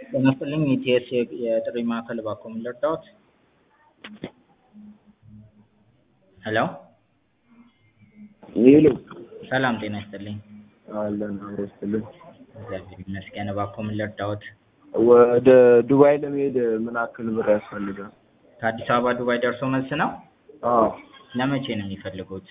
ጤና ይስጥልኝ ኢቲኤስ የጥሪ ማዕከል እባክዎ ምን ልርዳዎት? ሄሎ ሄሎ ሰላም ጤና ይስጥልኝ። አለን አብሮ ይስጥልን። እግዚአብሔር ይመስገን እባክዎ ምን ልርዳዎት? ወደ ዱባይ ለመሄድ ምን ያክል ብር ያስፈልጋል? ከአዲስ አበባ ዱባይ ደርሶ መልስ ነው? አዎ ለመቼ ነው የሚፈልጉት?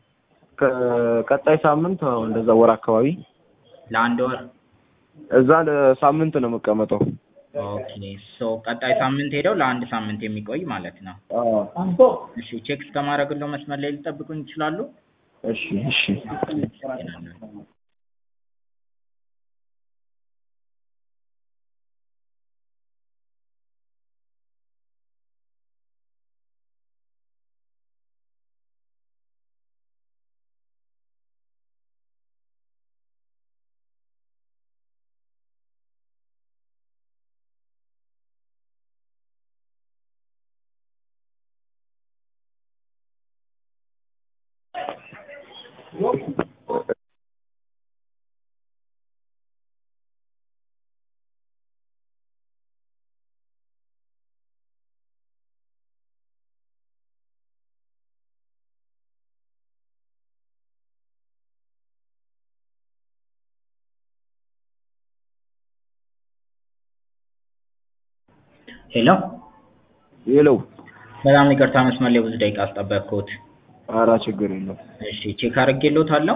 ከቀጣይ ሳምንት አዎ እንደዛ ወር አካባቢ ለአንድ ወር? እዛ ለሳምንት ነው የምቀመጠው። ኦኬ ሶ ቀጣይ ሳምንት ሄደው ለአንድ ሳምንት የሚቆይ ማለት ነው። አዎ እሺ ቼክ እስከማድረግለው መስመር ላይ ሊጠብቁኝ ይችላሉ? እሺ እሺ አመሰግናለሁ። ሄሎ ሄሎ በጣም ይቅርታ መስመር ላይ ብዙ ደቂቃ አስጠበቅኩት። ኧረ ችግር የለውም። እሺ ቼክ አድርጌልዎታለሁ።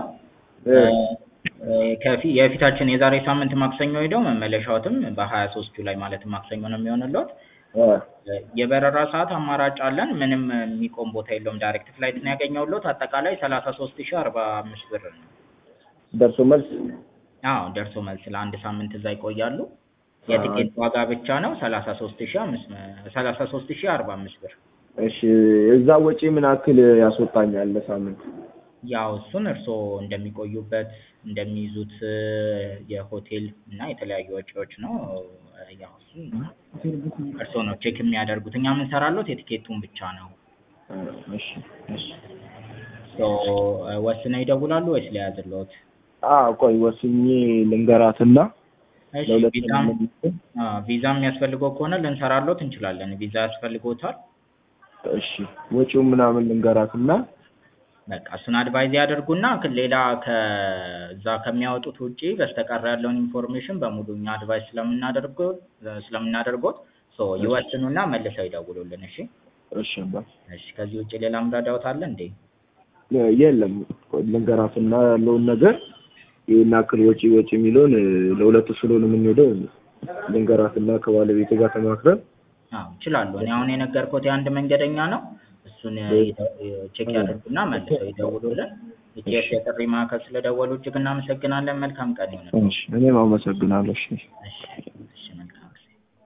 ከፊ የፊታችን የዛሬ ሳምንት ማክሰኞ ሄደው መመለሻዎትም በሀያ ሶስት ጁላይ ማለትም ማክሰኞ ነው የሚሆንልዎት። የበረራ ሰዓት አማራጭ አለን። ምንም የሚቆም ቦታ የለውም። ዳይሬክት ፍላይት ነው ያገኘሁልዎት። አጠቃላይ ሰላሳ ሶስት ሺህ አርባ አምስት ብር ነው። ደርሶ መልስ አዎ ደርሶ መልስ ለአንድ ሳምንት እዛ ይቆያሉ። የትኬት ዋጋ ብቻ ነው ሰላሳ ሶስት ሺህ አምስት ሰላሳ ሶስት ሺህ አርባ አምስት ብር። እሺ እዛ ወጪ ምን ያክል ያስወጣኛል ለሳምንት? ያው እሱን እርስዎ እንደሚቆዩበት እንደሚይዙት የሆቴል እና የተለያዩ ወጪዎች ነው። ያው እሱን እርስዎ ነው ቼክ የሚያደርጉት። እኛ የምንሰራልዎት የትኬቱን ብቻ ነው። እሺ እሺ ሶ ወስነው ይደውላሉ ወይስ ልያዝልዎት? አዎ ቆይ ወስኜ ልንገራትና እሺ ለሁለት ቪዛም ነው አዎ ቪዛ የሚያስፈልገው ከሆነ ልንሰራልዎት እንችላለን። ቪዛ ያስፈልግዎታል? እሺ ወጪው ምናምን ልንገራትና በቃ እሱን አድቫይዝ ያደርጉና ክ- ሌላ ከዛ ከሚያወጡት ውጪ በስተቀር ያለውን ኢንፎርሜሽን በሙሉ እኛ አድቫይስ ስለምናደርገው ስለምናደርጎት ሶ ይወስኑና መልሰው ይደውሉልን። እሺ እሺ አባ እሺ ከዚህ ውጪ ሌላ ምረዳዎት አለ እንዴ? የለም ቆይ ልንገራትና ያለውን ነገር ይሄን ያክል ወጪ ወጪ የሚለውን ለሁለቱ ስለሆነ የምንሄደው ልንገራትና ከባለቤቴ ጋር ተማክረን አዎ ይችላሉ። እኔ አሁን የነገርኩት የአንድ መንገደኛ ነው። እሱን ቼክ ያደርጉና መልሰው ይደውሉልን። ኢቲኤስ የጥሪ ማዕከል ስለደወሉ እጅግ እናመሰግናለን። መልካም ቀን ይሁንልዎት። እሺ እኔም አመሰግናለሁ። እሺ እሺ